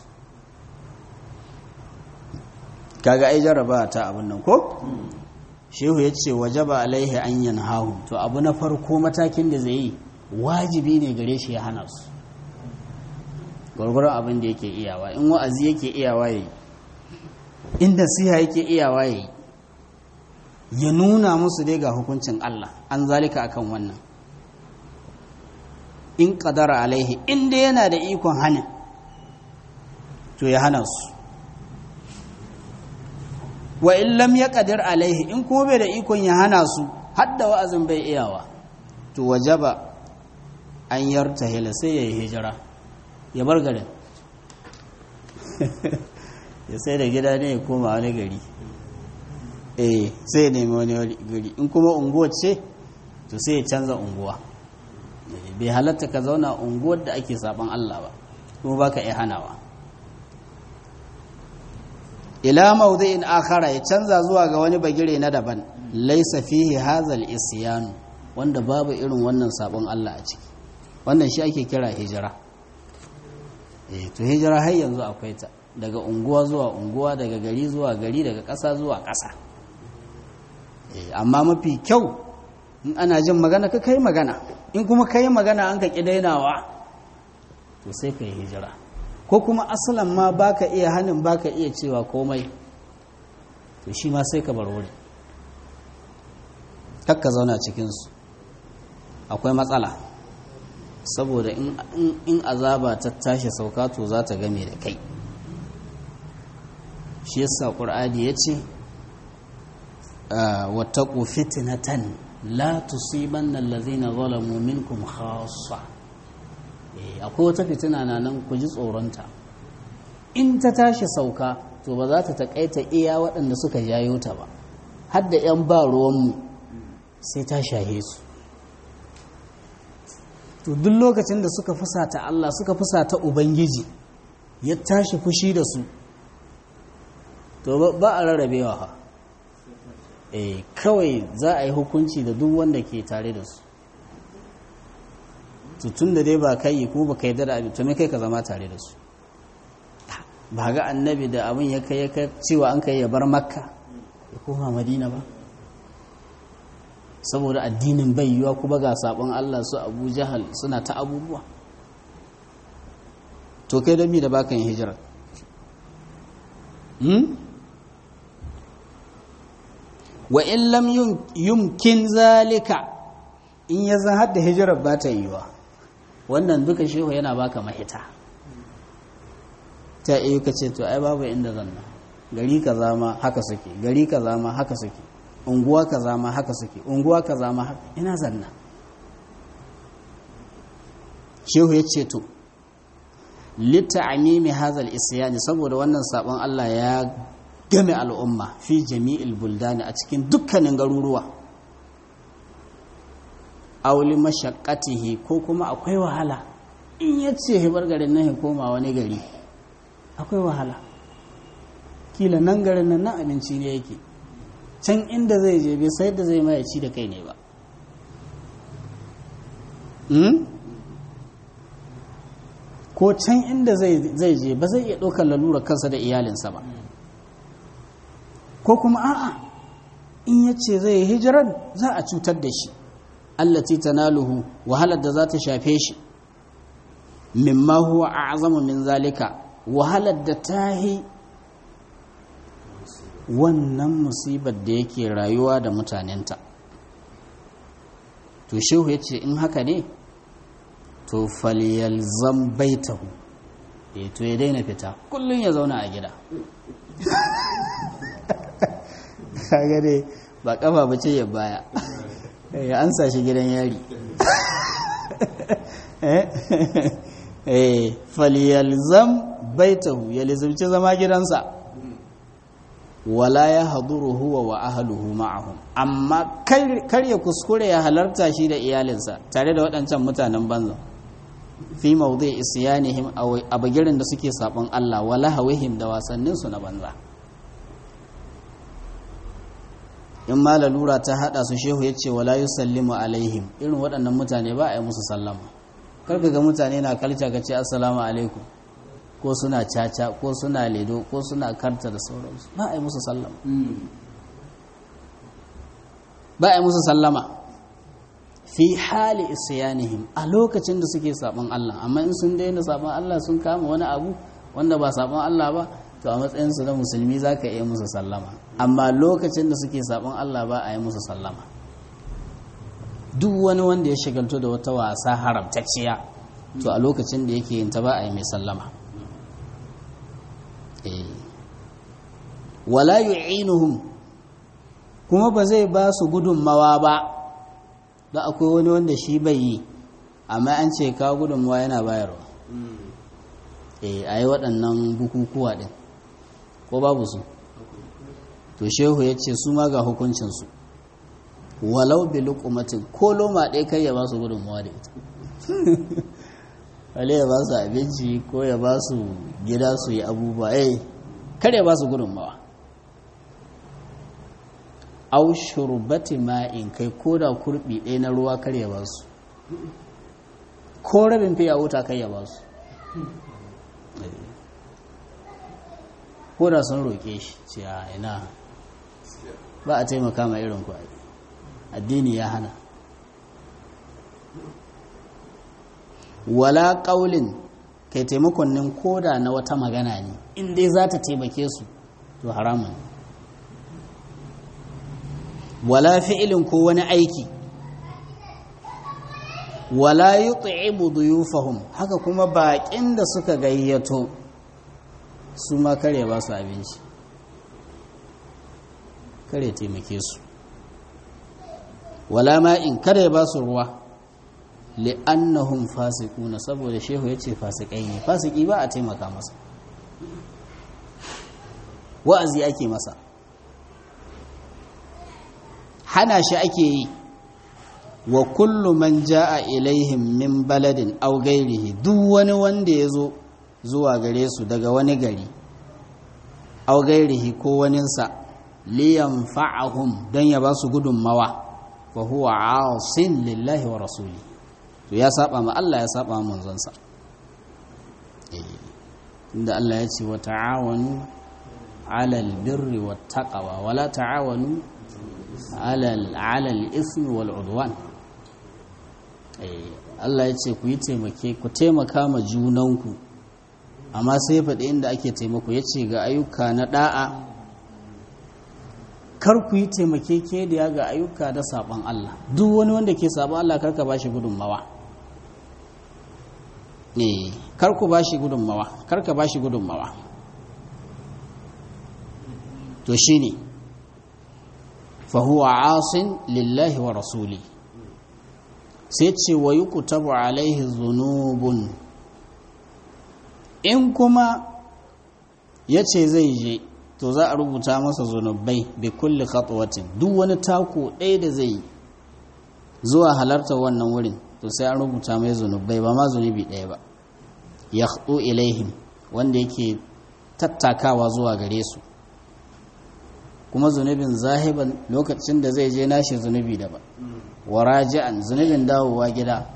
kaga ai jaraba ta abin nan ko shehu ya ce wajaba alaihi an yanhahu to abu na farko matakin da zai yi wajibi ne gare shi ya hana su gwargwaron abin da yake iyawa in wa'azi yake iyawa yayi in nasiha yake iyawa yayi ya nuna musu dai ga hukuncin Allah an zalika akan wannan in qadara alaihi in dai yana da ikon hana to ya hana su wa in lam yaqdir alaihi in kuma bai da ikon ya hana su hadda wa'azin bai iyawa to wajaba an yartahila sai ya yi hijira ya bar garin ya sai da gida ne ya koma wani gari eh sai ya nemi wani gari in kuma unguwa ce to sai ya canza unguwa bai halatta ka zauna unguwar da ake saban Allah ba kuma baka iya hanawa ila mawdi'in akhara ya canza zuwa ga wani bagire na daban laysa fihi hazal isyanu wanda babu irin wannan sabon Allah a ciki wannan shi ake kira hijira eh to hijira har yanzu akwai ta daga unguwa zuwa unguwa daga gari zuwa gari daga ƙasa zuwa ƙasa eh amma mafi kyau in ana jin magana ka kai magana in kuma kai magana an ka ki dainawa to sai ka yi hijira ko kuma asalan ma baka iya hannun baka iya cewa komai to shi ma sai ka bar wuri kakka zauna cikinsu akwai matsala saboda in azaba ta tashi sauka to za ta game da kai shi yasa ƙur'ani ya ce wataƙu fitinatan la tusibanna allazina zalamu minkum khassa akwai wata fitina na nan ku ji tsoronta in ta tashi sauka to ba za ta taƙaita iya waɗanda suka jayo ta ba har da 'yan ba ruwanmu sai ta shahe su to duk lokacin da suka fusata Allah suka fusata Ubangiji ya tashi fushi da su to ba a rarrabewa ha eh kawai za a yi hukunci da duk wanda ke tare da su tun da dai ba kai ko ba kai da abin to me kai ka zama tare da su ba ga annabi da abin ya kai ya kai cewa an kai ya bar makka ya koma madina ba saboda addinin bai yiwa kuma ga sabon Allah su Abu Jahal suna ta abubuwa to kai da mi da baka yin hijira hmm? wa in lam yumkin zalika in ya zan hadda hijirar ba ta yiwa wannan duka shehu yana baka mahita ta iya ka ce to ai babu inda zanna gari ka zama haka suke gari ka zama haka suke unguwa kaza ma haka suke unguwa kaza ma haka ina zanna shehu ya ce to litta'amimi hazal isyani saboda wannan sabon Allah ya game al'umma fi jami'il buldani a cikin dukkanin garuruwa auli mashaqqatihi ko kuma akwai wahala in yace hibar garin nan ya koma wani gari akwai wahala kila nan garin nan nan abinci ne yake can inda zai je bai sai da zai mai ci da kai ne ba ko can inda zai je ba zai iya ɗaukar lalura kansa da iyalinsa ba ko kuma a'a in ya ce zai yi hijirar za a cutar da shi allati tanaluhu wahalar da za ta shafe shi mimma huwa a'zamu min zalika wahalar da ta yi wannan musibar da yake rayuwa da mutanenta to shehu ya ce in haka ne to falyalzam baitahu eh to ya daina fita kullun ya zauna a gida kaga dai ba kafa bace ya baya ya ansa shi gidan yari eh falyalzam baitahu ya lizumci zama gidansa wala ya haduru huwa wa ahluhu ma'ahum amma kar ya kuskure ya halarta shi da iyalinsa tare da waɗancan mutanen banza fi mawdi isyanihim a bagirin da suke sabon Allah wala hawihim da wasannin su na banza in ma lalura ta hada su shehu yace wala yusallimu alaihim irin waɗannan mutane ba a yi musu sallama karka ga mutane na kalca ka ce assalamu alaikum ko suna caca ko suna ledo ko suna karta da sauransu ba a yi musu sallama ba a yi musu sallama fi hali isyanihim a lokacin da suke sabon Allah amma in sun daina sabon Allah sun kama wani abu wanda ba sabon Allah ba to a matsayinsu na musulmi za ka iya musu sallama amma lokacin da suke sabon Allah ba a yi musu sallama duk wani wanda ya shigalto da wata wasa haramtacciya to a lokacin da yake yin ta ba a yi mai sallama wala yu'inuhum kuma ba zai ba su gudunmawa ba da akwai wani wanda shi bai yi amma an ce ka gudunmawa yana bayarwa eh a yi waɗannan bukukuwa ɗin ko babu su to shehu ya ce su ma ga hukuncinsu walau bi lukumatin ko loma ɗaya kai ya ba su gudunmawa da ita wale ya ba su abinci ko ya ba su gida su yi abubuwa eh kar ya ba su gudunmawa au shurbati ma'in kai ko da kurbi ɗaya na ruwa kar ya ba su ko rabin fiya wuta kai ya ba su ko da sun roƙe shi ce a ina ba a taimaka ma irin ku addini ya hana wala ƙaulin kai taimakon nin koda na wata magana ne in dai za ta taimake su to haramun wala fi'ilin ko wani aiki wala yut'imu duyufahum haka kuma baƙin da suka gayyato su ma kare ba su abinci kare taimake su wala ma'in kare ba su ruwa li'annahum fasiquna saboda shehu yace fasikai ne fasiki ba a taimaka masa wa'azi ake masa hana shi ake yi wa kullu man jaa ilaihim min baladin aw ghairihi duk wani wanda yazo zuwa gare su daga wani gari aw ghairihi ko waninsa liyanfa'ahum dan ya ba su gudunmawa fa huwa 'asin lillahi wa rasulihi to ya saba ma Allah ya saba ma manzonsa inda Allah ya ce wa ta'awanu 'alal birri wat taqwa wa la ta'awanu 'alal 'alal ismi wal 'udwan Allah ya ce ku yi taimake ku taimaka ma junanku amma sai faɗi inda ake taimako ya ce ga ayyuka na ɗa'a kar ku yi taimake ke da ya ga ayyuka da saɓon Allah duk wani wanda ke saɓon Allah karka ba shi gudunmawa ne kar ku ba shi gudunmawa karka ba shi gudunmawa to shi ne fahuwa asin lillahi wa rasuli sai ce wa yi kutabu alaihi zunubun in kuma ya ce zai je to za a rubuta masa zunubai bi kulli khatwatin duk wani tako ɗaya da zai yi zuwa halartar wannan wurin to sai an rubuta mai zunubai ba ma zunubi ɗaya ba ya ilaihim wanda yake tattakawa zuwa gare su kuma zunubin zahiban lokacin da zai je nashi zunubi daban wa raji'an zunubin dawowa gida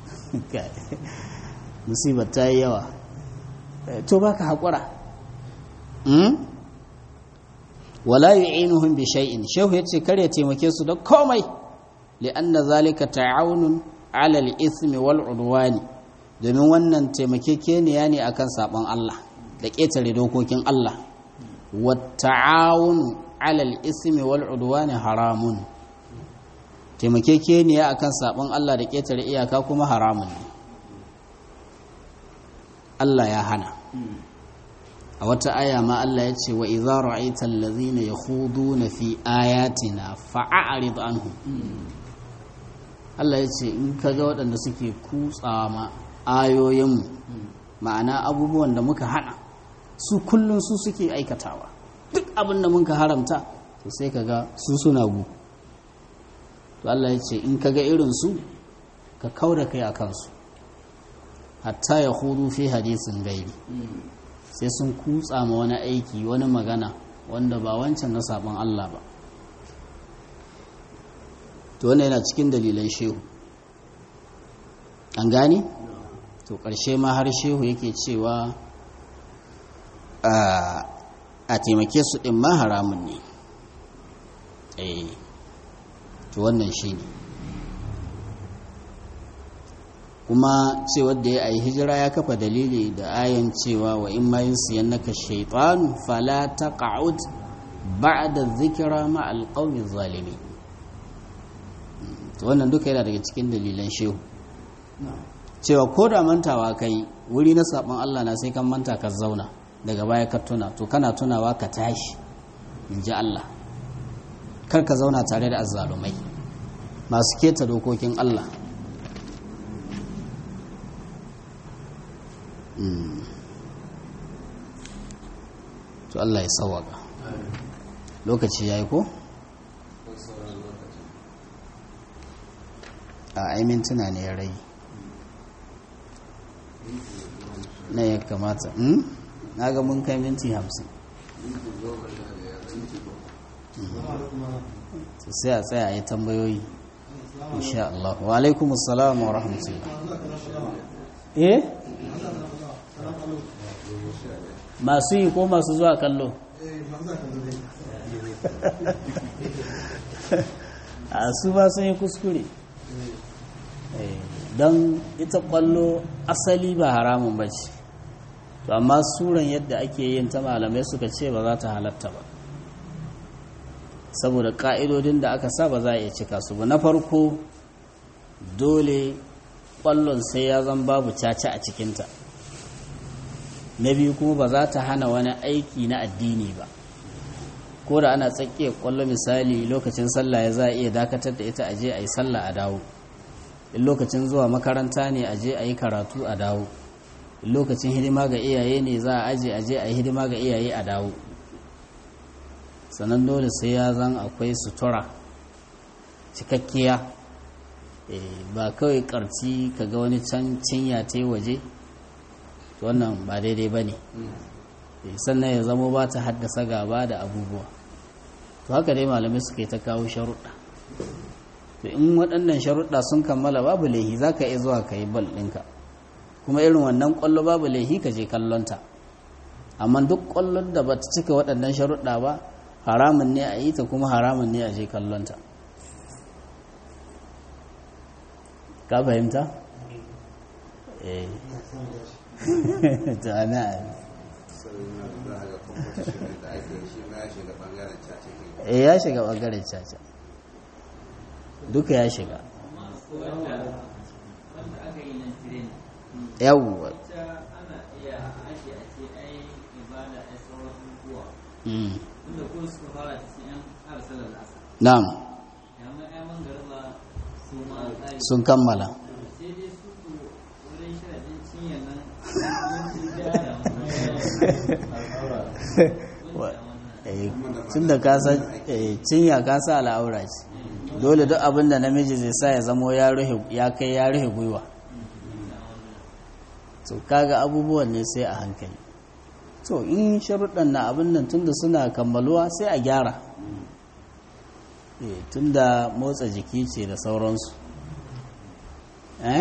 musibar ta yi yawa to baka haƙura wala yu'inuhum bi shay'in shehu yace kar ya taimake su da komai li'anna zalika ta'awunun 'ala al-ithmi wal 'udwani domin wannan taimakekeniya ne akan sabon Allah da ƙetare dokokin Allah wa ta'awunu 'ala al-ithmi wal 'udwani haramun taimakekeniya akan sabon Allah da ƙetare iyaka kuma haramun ne Allah ya hana a wata aya ma Allah ya ce wa idza ra'aita allazina yakhuduna fi ayatina fa'arid anhum Allah ya ce in kaga waɗanda suke kutsa ma ayoyin ma'ana abubuwan da muka hana su kullun su suke aikatawa duk abin da muka haramta to sai kaga su suna gu to Allah ya ce in kaga irin su ka kauda kai akan su hatta ya hudu fi hadisin gaibi sai sun kutsa ma wani aiki wani magana wanda ba wancan na sabon Allah ba to wannan yana cikin dalilan shehu an gane to ƙarshe ma har shehu yake cewa a taimake su ɗin ma haramun ne eh to wannan shi ne kuma cewar da ya yi hijira ya kafa dalili da ayan cewa wa in ma siyan naka shaitanu fala taq'ud ba'da dhikra ma alqawmi zalimi to wannan duka yana daga cikin dalilan shehu cewa ko da mantawa kai wuri na sabon Allah na sai kan manta ka zauna daga baya ka tuna to kana tunawa ka tashi in ji Allah kar ka zauna tare da azzalumai masu keta dokokin Allah to Allah ya sawaka lokaci ya yi ko? a aimin tuna ne ya rai na ya kamata na ga mun kai minti hamsin sai a tsaya a yi tambayoyi insha Allah wa alaikumussalam wa rahmatullah eh masu yi ko masu zuwa kallo a su ba sun yi kuskure don ita kwallo asali ba haramun ba ce to amma suran yadda ake yin ta malamai suka ce ba za ta halatta ba saboda ka'idodin da aka sa ba za a iya cika su ba na farko dole kwallon sai ya zan babu caca a cikinta na biyu kuma ba za ta hana wani aiki na addini ba ko da ana tsakiyar kwallo misali lokacin sallah ya za a iya dakatar da ita aje a yi sallah a dawo in lokacin zuwa makaranta ne aje a yi karatu a dawo in lokacin hidima ga iyaye ne za a aje aje a yi hidima ga iyaye a dawo sannan dole sai ya zan akwai sutura cikakkiya ba kawai karci kaga wani can cinya ta waje wannan ba daidai ba ne sannan ya zama ba ta haddasa gaba da abubuwa to haka dai malamai suka yi ta kawo sharuɗa to in waɗannan sharuɗa sun kammala babu laihi za ka iya zuwa ka yi bal ɗinka kuma irin wannan ƙwallo babu laihi ka je kallonta amma duk ƙwallon da ba ta cika waɗannan sharuɗa ba haramun ne a yi ta kuma haramun ne a je kallonta ka fahimta? eh ta ana eh ya shiga ɓangaren caca duka ya shiga yawwa na'am yamma ya mangarba su ma tsari sun kammala sai dai su ku wurin shirin cinyar nan yawancin gyara tun da kasa cinya kasa al'aura ce dole duk abin da namiji zai sa ya zamo ya ruhe ya kai ya ruhe gwiwa to kaga abubuwan ne sai a hankali to in sharuɗan na abin nan tunda suna kammaluwa sai a gyara eh tunda motsa jiki ce da sauransu eh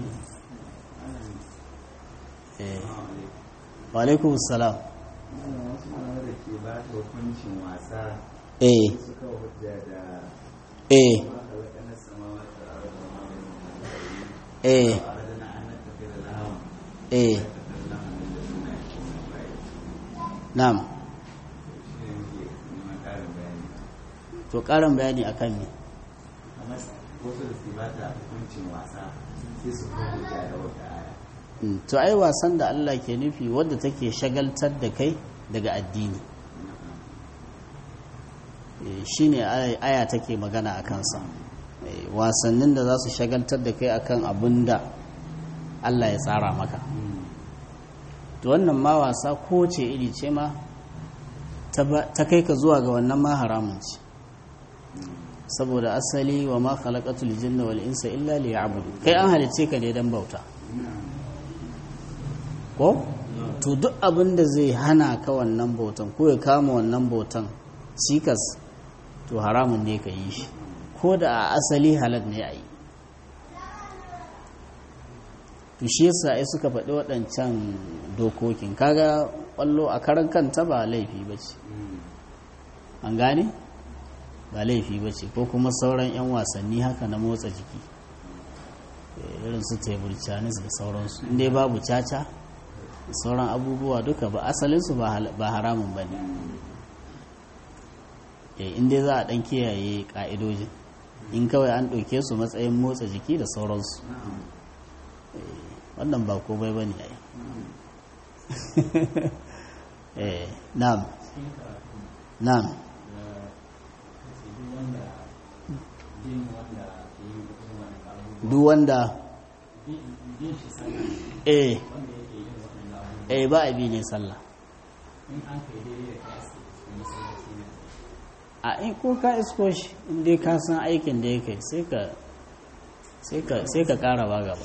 eh wa alaikum salam wasu malamai da ke ba ta hukuncin wasa eh suka hujja da eh ma kalakanar samawa ta arda ma bai nuna eh arda na an tafi da lahawan eh ta kalla hannun da suna yi kuma bai na'am shi ne muke neman ƙarin bayani to ƙarin bayani akan me kamar wasu da ke ba ta hukuncin wasa sai su kawo hujja da wata aya Mm, to ai wasan da Allah ke nufi wadda take shagaltar da kai daga addini Eh, shine aya aya take magana a kansa Eh, wasannin da za su shagaltar da kai akan abin da Allah ya tsara maka to wannan ma wasa ko ce iri ce ma ta ba- ta kai ka zuwa ga wannan ma haramun ce saboda asali wa ma khalaqatul jinna wal insa illa liya'budu kai an halice ka ne dan bauta ko to duk abin da zai hana ka wannan bautan ko ya kama wannan bautan cikas to haramun ne ka yi shi ko da a asali halal ne a yi to shi yasa ai suka faɗi waɗancan dokokin kaga ƙwallo a karan kanta ba laifi ba ce an gane ba laifi ba ce ko kuma sauran 'yan wasanni haka na motsa jiki Eh, irin su tebur canis da sauransu inda babu caca da sauran abubuwa duka ba asalinsu ba hal- ba haramun ba ne inda za a ɗan kiyaye ƙa'idojin in kawai an ɗauke su matsayin motsa jiki da sauransu Eh, wannan ba komai ba ne ai Eh, na'am na'am duk wanda eh eh ba a bi ne sallah a in ko ka isko shi in dai ka san aikin da ya kai sai ka sai ka sai ka kara ba gaba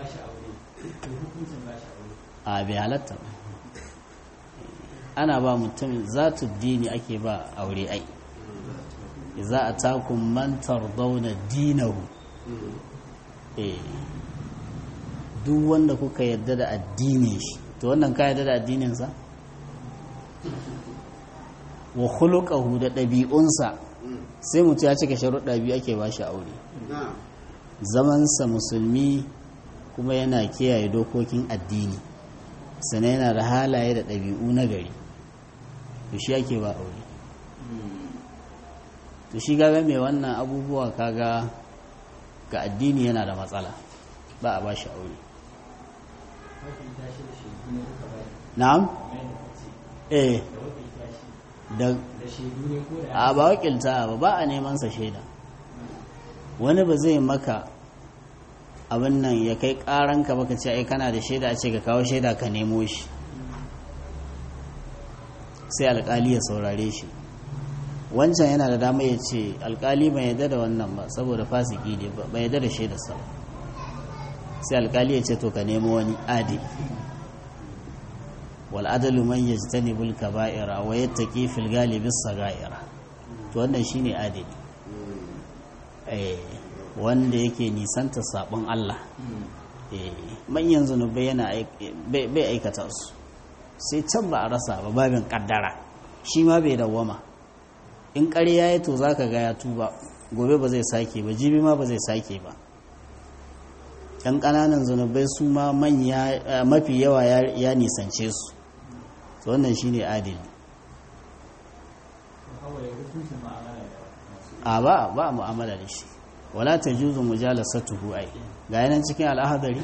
a bai halatta ba ana ba mutum zatu dini ake ba aure ai za a takun mantar dauna dinahu eh duk wanda kuka yadda da addinin shi to wannan ka yadda da addininsa wa khuluquhu da ɗabi'unsa sai mutum ya cika sharuɗa biyu ake ba shi aure zamansa musulmi kuma yana kiyaye dokokin addini sannan yana da halaye da ɗabi'u na gari to shi ake ba aure to shi gaga mai wannan abubuwa kaga ga addini yana da matsala ba a ba shi aure na'am eh da a ba wakilta ba ba a neman sa shaida wani ba zai maka abin nan ya kai karanka baka ce ai kana da shaida a ce ka kawo shaida ka nemo shi sai alkali ya saurare shi wancan yana da dama ya ce alkali bai yadda da wannan ba saboda fasiki ne bai yadda da shaidarsa sai alkali ya ce to ka nemo wani adi wal adalu man yajtanibul kaba'ira wa yattaqi fil ghalibi sagaira to wannan shine adili eh wanda yake nisanta sabon Allah eh manyan zunubai yana bai aikata su sai can ba a rasa ba babin kaddara shi ma bai dawwama in ƙarya ya to zaka ga ya tuba gobe ba zai sake ba jibi ma ba zai sake ba yan ƙananan zunubai su ma manya mafi yawa ya nisance su to wannan shine adili a ba ba mu'amala da shi wala tajuzu mujalasatuhu ai ga yanan cikin al'ahadari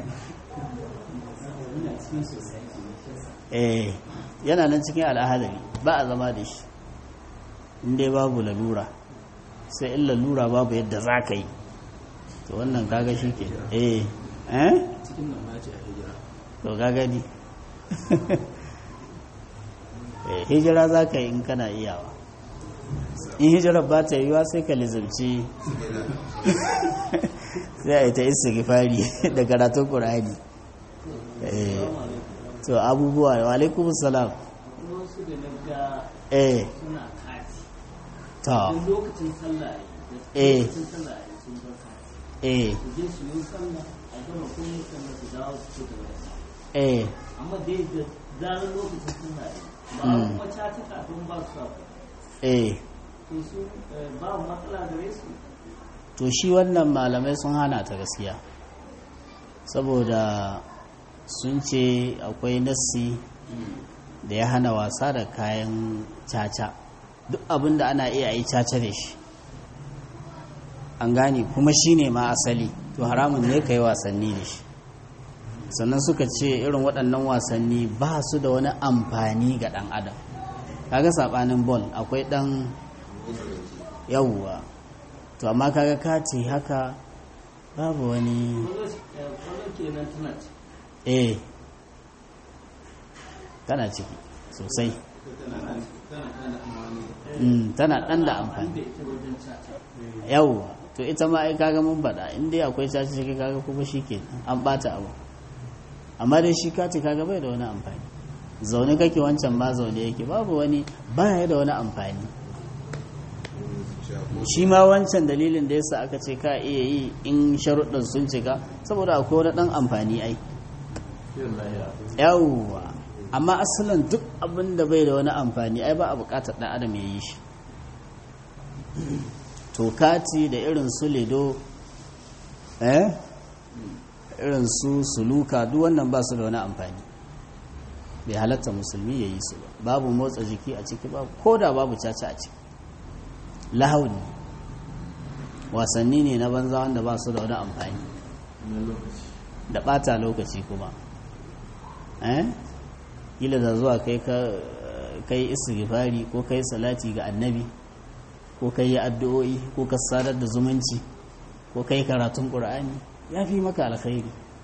eh yana nan cikin al'ahadari ba a zama da shi inda babu lalura sai in lalura babu yadda za ka yi to wannan kaga shi ke eh eh cikin nan ma ce a hijira to kaga ni eh hijira za ka yi in kana iyawa in hijirar ba ta yiwa sai ka lizimci sai a yi ta istighfari da karatun ƙur'ani eh to abubuwa wa alaikumus salam wasu da na ga eh suna kati ta duk lokacin sallah Eh. ya lokacin sallah ya sun bar kati eh su je su yi sallah a gama kuma sannan su dawo su ci gaba da sallah eh amma dai da zarar lokacin sallah ya ba Mm. kuma cata kafin ba su sa eh to su eh, ba matsala gare su to shi wannan malamai sun hana ta gaskiya saboda sun ce akwai nassi da ya hana wasa da kayan caca duk abin da ana iya yi caca da shi an gane kuma shi ne ma asali to haramun ne ka yi wasanni da shi sannan suka ce irin waɗannan wasanni ba su da wani amfani ga ɗan adam kaga saɓanin bol akwai ɗan yawwa to amma kaga kati haka babu wani kwallo eh, kwallo kenan tana ci eh tana ciki sosai Mm, tana ɗan da amfani da ita wajen cata yawwa to ita ma ai kaga mun faɗa in dai akwai caci ciki kaga kuma shi ke an ɓata abu amma dai shi kati kaga bai da wani amfani zaune kake wancan ma zaune yake babu wani baya da wani amfani shi ma wancan dalilin da yasa aka ce ka iya yi in sharuɗin sun cika saboda akwai wani ɗan amfani ai kiran lahira yawwa amma asalin duk abin da bai da wani amfani ai ba a buƙatar ɗan adam ya yi shi to kati da irin su lido eh irin su suluka duk wannan ba su da wani amfani bai halatta musulmi ya yi su ba babu motsa jiki a ciki babu ko da babu caca a ciki lahauni wasanni ne na banza wanda ba su da wani amfani na lokaci da ɓata lokaci kuma eh kila da zuwa kai ka kai istighfari ko kai salati ga annabi ko kai addu'o'i ko ka sadar da zumunci ko kai karatun qur'ani ya fi maka alkhairi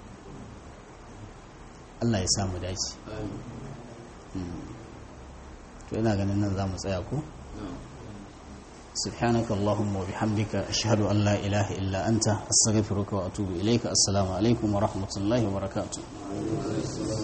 Allah ya samu dace to ina ganin nan zamu tsaya ko سبحانك اللهم وبحمدك أشهد أن لا إله إلا أنت أستغفرك وأتوب إليك السلام عليكم ورحمة الله وبركاته